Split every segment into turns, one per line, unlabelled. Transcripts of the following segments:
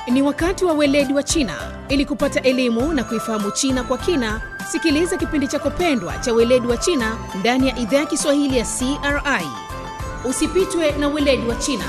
Ni wakati wa weledi wa China. Ili kupata elimu na kuifahamu China kwa kina, sikiliza kipindi chako pendwa cha weledi wa China ndani ya idhaa ya Kiswahili ya CRI. Usipitwe na weledi wa China.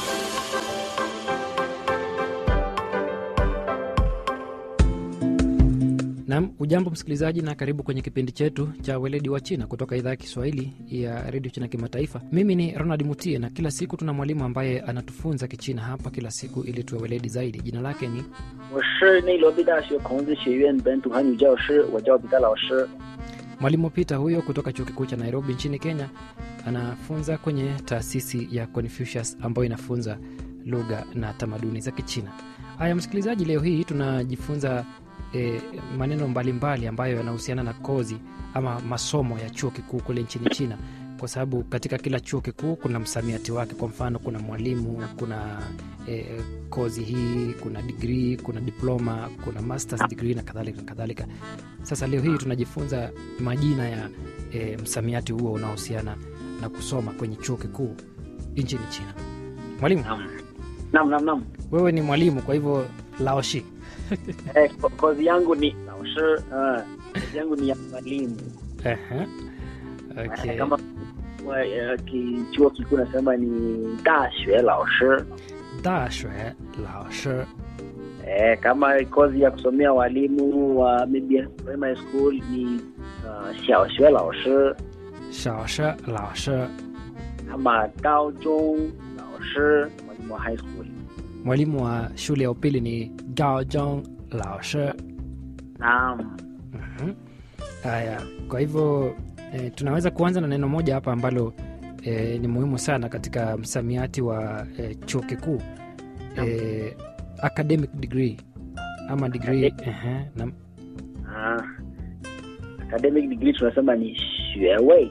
Nam, ujambo msikilizaji, na karibu kwenye kipindi chetu cha weledi wa China kutoka idhaa ya Kiswahili ya redio China Kimataifa. Mimi ni Ronald Mutie, na kila siku tuna mwalimu ambaye anatufunza Kichina hapa kila siku ili tuwe weledi zaidi. Jina lake ni
我是内罗毕大学孔子学院本土汉语教师，我叫彼得老师。
mwalimu Peter huyo kutoka chuo kikuu cha Nairobi nchini Kenya. Anafunza kwenye taasisi ya Confucius ambayo inafunza lugha na tamaduni za Kichina. Haya msikilizaji, leo hii tunajifunza e, maneno mbalimbali mbali ambayo yanahusiana na kozi ama masomo ya chuo kikuu kule nchini China, kwa sababu katika kila chuo kikuu kuna msamiati wake. Kwa mfano, kuna mwalimu, kuna e, kozi hii, kuna digrii, kuna diploma, kuna masters degree na kadhalika na kadhalika. Sasa leo hii tunajifunza majina ya e, msamiati huo unaohusiana na kusoma kwenye chuo kikuu nchini China. Mwalimu,
Naam, naam, naam, naam.
wewe ni mwalimu, kwa hivyo laoshi
Eh, ko- kozi yangu ni 老师，uh, kozi yangu ni ya mwalimu.
Ehe.
Eh,
Okay.
Kama wa- eh, ki- chuo kikuu nasema ni 大学老师。
Dashwe laoshi
Eh, kama kozi ya kusomea walimu wa maybe primary school ni uh, 小学老师
shaoshi laoshi.
ama 高中老师 mwalimu wa high school.
Mwalimu wa shule ya upili ni gaojong laoshi.
Naam.
Mhm. Haya, kwa hivyo e, tunaweza kuanza na neno moja hapa ambalo e, ni muhimu sana katika msamiati wa e, chuo kikuu e, academic degree ama degree ehe, na
Ah, academic degree tunasema ni 学位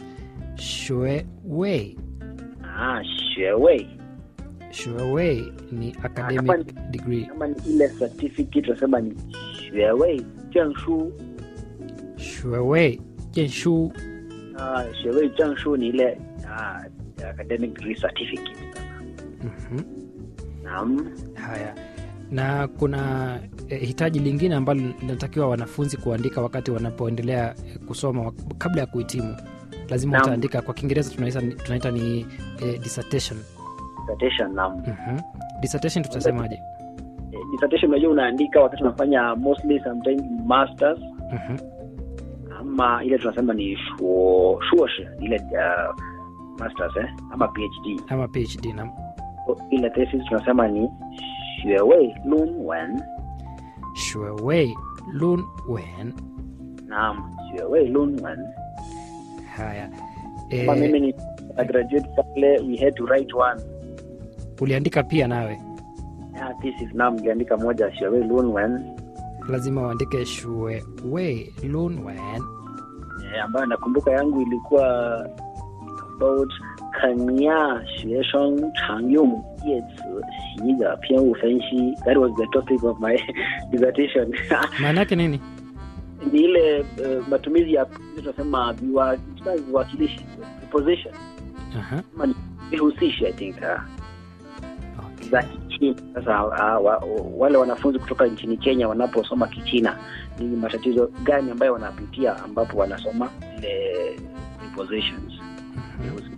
shue wei
ah, 学位
shue wei ni academic degree
kama ni ile certificate tunasema ni 学位证书
shue wei jenshu
ah, 学位证书ni ile ah, academic degree certificate
mhm.
naam
Haya, na kuna eh, hitaji lingine ambalo linatakiwa wanafunzi kuandika wakati wanapoendelea eh, kusoma wak- kabla ya kuhitimu. Lazima
Naam.
utaandika, kwa Kiingereza tunaita, tunaita ni eh, dissertation.
dissertation naam
Mhm. Dissertation tutasemaje?
Eh, dissertation unajua unaandika wakati unafanya mostly sometimes masters
Mhm.
ama ile tunasema ni shuo shuoshi ile uh, masters eh ama phd
Ama PhD na
ile thesis tunasema ni 学位论文
Shuewei Lun Wen.
naam 学位论文
Haya,
kama mimi
eh,
ni a graduate pale we had to write one
uliandika pia nawe,
yeah, thesis naam niliandika moja 学位论文
lazima uandike Shuewei Lun Wen.
eh, ambayo nakumbuka yangu ilikuwa about 肯亚学生常用叶词习的偏误分析 that was the topic of my dissertation
Maana yake nini?
ni ile uh, matumizi ya tunasema viwa- viwakilishi preposition
Aha.
ama ni vihusishi i think uh,
Okay.
za kichina sasa uh, wa, wale wanafunzi kutoka nchini kenya wanaposoma kichina ni matatizo gani ambayo wanapitia ambapo wanasoma zile prepositions
Mhm.
vihusishi.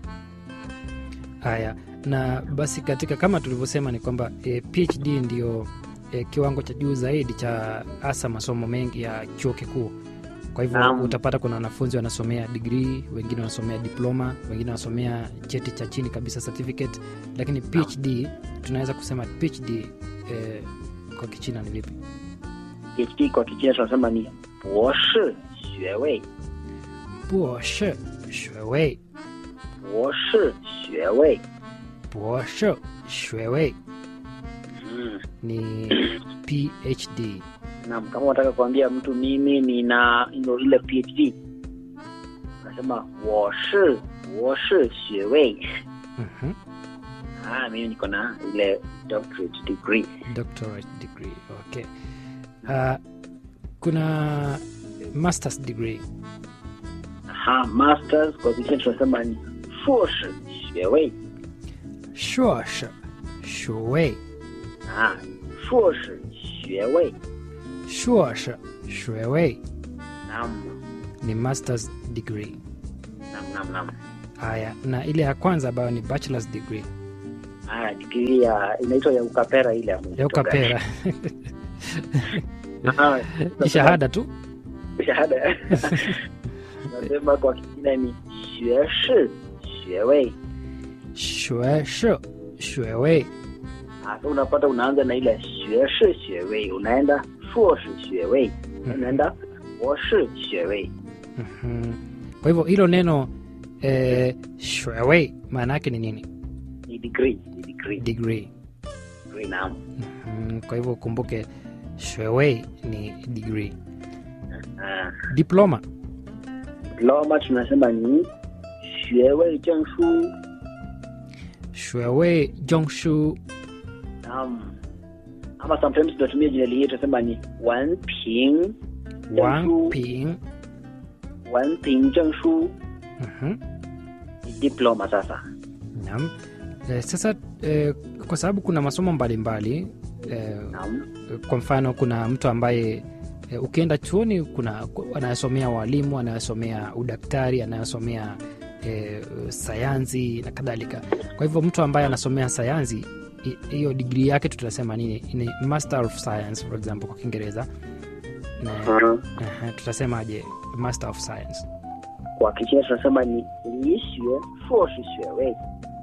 Haya, na basi katika kama tulivyosema ni kwamba e, PhD ndio e, kiwango cha juu zaidi cha hasa masomo mengi ya chuo kikuu. Kwa hivyo
Naam.
utapata kuna wanafunzi wanasomea degree, wengine wanasomea diploma, wengine wanasomea cheti cha chini kabisa certificate, lakini PhD tunaweza kusema PhD e, kwa Kichina ni vipi?
phd kwa kichina tunasema ni 博士学位
Buoshi shwewei
博士学位
buoshi shwewei
mm.
ni PhD.
Naam, kama unataka kuambia mtu mimi nina ino ile PhD unasema 我是博士学位
Mhm.
ah, mimi niko na ile doctorate degree
doctorate degree okay uh, kuna masters degree
aha masters kwa kichina tunasema ni 硕士学位
硕士学位
啊，硕士学位。
硕士 shwewe
Naam,
ni masters degree
naam, naam, naam.
haya na ile ya kwanza ambayo ni bachelors degree
Ah, digrii ya inaitwa ya ukapera ile ama
ya
inaitwa
ukapera
gani? Ah,
ni shahada tu
shahada. Nasema kwa kingine ni 学士学位。
shweshi shwewe
Ah, so unapata unaanza na ile 学士学位，unaenda 硕士学位，unaenda 博士学位。
Mhm. kwa hivyo hilo neno eh, shwewe maana yake ni nini
ni degree, ni degree,
degree
degree naam.
Mhm. kwa hivyo ukumbuke shwewe ni degree
Ah,
diploma
diploma tunasema ni 学位证书。
shwewe jongshu
Naam. Ama sometimes tunatumia jina lingine tunasema ni 文凭证书，
wangping
文凭证书
Mhm.
ni diploma sasa.
Naam. Eh, sasa eh, kwa sababu kuna masomo mbalimbali eh,
Naam.
kwa mfano kuna mtu ambaye e, ukienda chuoni kuna anayesomea walimu anayesomea udaktari anayesomea e, sayansi na kadhalika kwa hivyo mtu ambaye anasomea sayansi hi- hiyo digrii yake tutasema nini ni master of science for example kwa kiingereza na
Mhm.
aha, tutasemaje master of science
Kwa Kichina tunasema ni 理学硕士学位，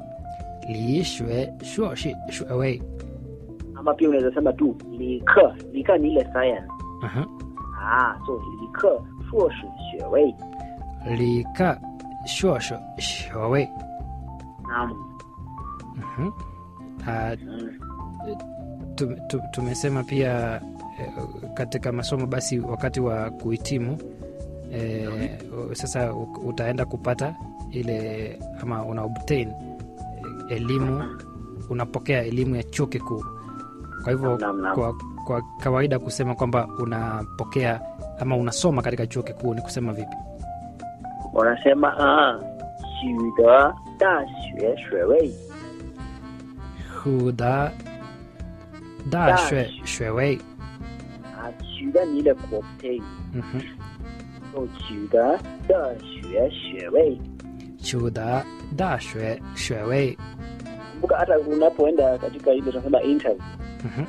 liishwe shuoshi shuewe
ama pia unaweza sema tu 理科，理科ni ile science
Aha.
ah, so 理科硕士学位。
lika shuosho shuewe
Naam.
Mhm. Ah,
Mm.
tu- tu- tumesema pia eh, katika masomo basi wakati wa kuhitimu eh, sasa u- utaenda kupata ile ama una obtain eh, elimu unapokea elimu ya chuo kikuu kwa hivyo
Naam, naam.
kwa, kwa kawaida kusema kwamba unapokea ama unasoma katika chuo kikuu ni kusema vipi
wanasema ah, 取得大学学位。
huda dashwe shwewei
啊，取得你的 obtain，
Mhm.
就取得的学学位。
chuda dashwe shwewei
Kumbuka hata unapoenda katika ile tunasema interview,
Mhm.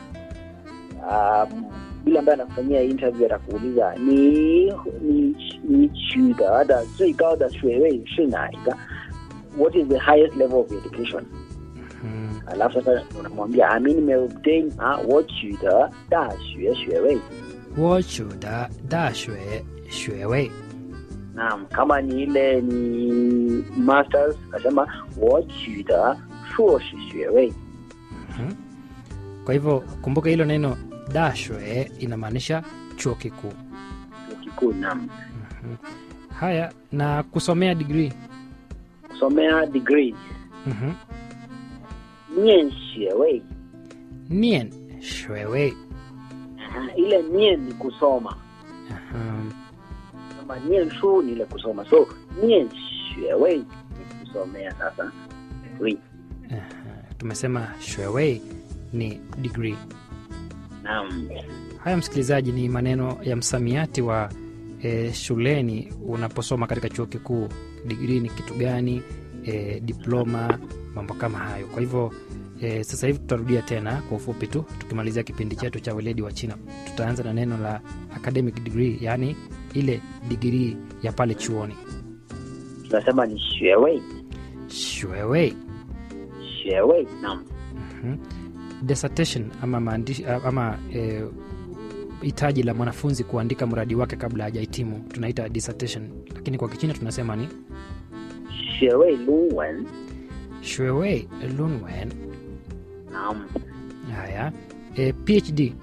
um, yule ambaye anakufanyia interview atakuuliza ni ni ni 取得的最高的学位是哪一个？What is the highest level of education？
Mhm.
alafu sasa unamwambia ah, mi nimeobtain ah, 我取得大学学位。
我取得大学学位。
Naam, kama ni ile ni masters, nasema 我取得硕士学位。
Mhm. Kwa hivyo kumbuka hilo neno dashwe inamaanisha chuo kikuu.
chuo kikuu. Naam,
Haya, na kusomea digrii
kusomea degree
Mhm.
念学位
nien shwewe.
Aha, ile nien ni kusoma
Aha.
kama 念书 ni ile kusoma so 念学位 ni kusomea sasa degree.
Aha. Tumesema shwewe ni digrii.
Naam,
Haya, msikilizaji, ni maneno ya msamiati wa e, shuleni unaposoma katika chuo kikuu. Digrii ni kitu gani? E, diploma, mambo kama hayo. Kwa hivyo e, sasa hivi tutarudia tena kwa ufupi tu, tukimalizia kipindi chetu cha weledi wa China. Tutaanza na neno la academic degree, yaani ile digrii ya pale chuoni.
tunasema ni 学位
Shwewe
学位 naam
Mhm. dissertation ama maandishi ama eh, hitaji la mwanafunzi kuandika mradi wake kabla hajahitimu tunaita dissertation lakini kwa kichina tunasema ni
学位论文
shwewe lunwen
naam
haya eh, phd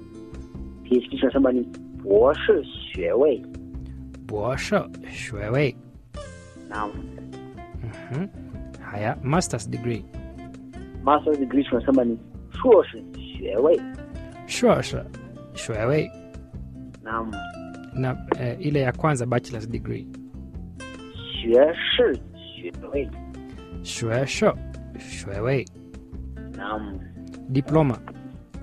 PhD tunasema ni 博士学位
bosho shwewe
naam
Mhm. haya masters degree
master's degree tunasema ni 硕士学位
shosho shwewe
naam
na eh, ile ya kwanza bachelors degree
学士学位
shwesho shwewe
naam
diploma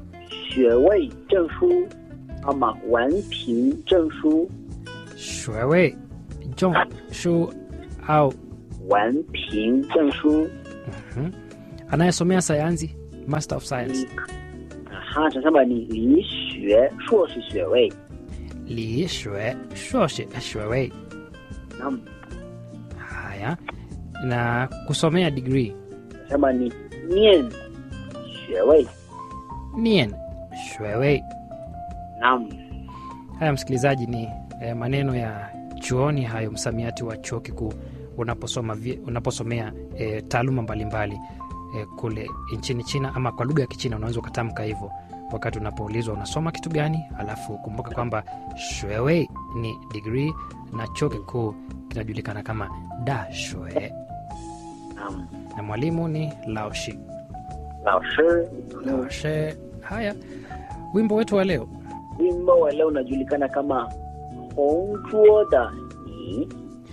学位证书ama 文凭证书
shwewe jong shu au
文凭证书
mhm. anayesomea sayansi master of science
哈，tunasema ni 理学硕士学位。
li shwe shoshe shwewe
Naam,
haya na kusomea degree
tunasema ni 念学位。
nien shwewe
Naam,
haya msikilizaji ni eh, maneno ya chuoni hayo msamiati wa chuo kikuu unaposoma vie- unaposomea eh, taaluma mbalimbali eh, kule nchini china ama kwa lugha ya kichina unaweza ukatamka hivyo wakati unapoulizwa unasoma kitu gani alafu kumbuka kwamba shwewe ni degree na chuo kikuu kinajulikana kama da shwe
naam.
na mwalimu ni laoshi
老师，
laoshe haya wimbo wetu wa leo
wimbo wa leo unajulikana kama 同桌的你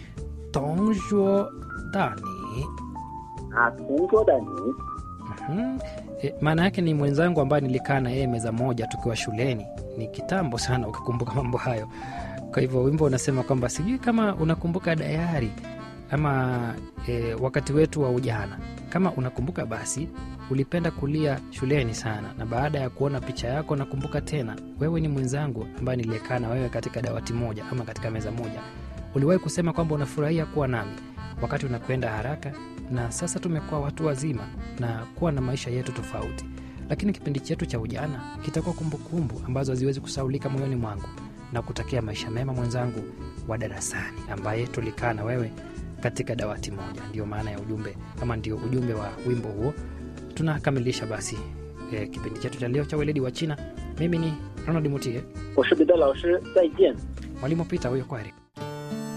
tongjuo dani
ah, 同桌的你
Mhm. E, maana yake ni mwenzangu ambaye nilikaa na yeye meza moja tukiwa shuleni. Ni kitambo sana ukikumbuka mambo hayo. Kwa hivyo wimbo unasema kwamba sijui kama unakumbuka dayari ama e, wakati wetu wa ujana. Kama unakumbuka basi ulipenda kulia shuleni sana, na baada ya kuona picha yako nakumbuka tena, wewe ni mwenzangu ambaye niliyekaa na wewe katika dawati moja ama katika meza moja. Uliwahi kusema kwamba unafurahia kuwa nami wakati unakwenda haraka, na sasa tumekuwa watu wazima na kuwa na maisha yetu tofauti, lakini kipindi chetu cha ujana kitakuwa kumbukumbu ambazo haziwezi kusaulika moyoni mwangu, na kutakia maisha mema mwenzangu wa darasani ambaye tulikaa na wewe katika dawati moja. Ndio maana ya ujumbe ama ndio ujumbe wa wimbo huo. Tunakamilisha basi eh, kipindi chetu cha leo cha weledi wa China. Mimi ni Ronald Mutie,
我是彼得老师，再见。
mwalimu Pita huyo, kwaheri.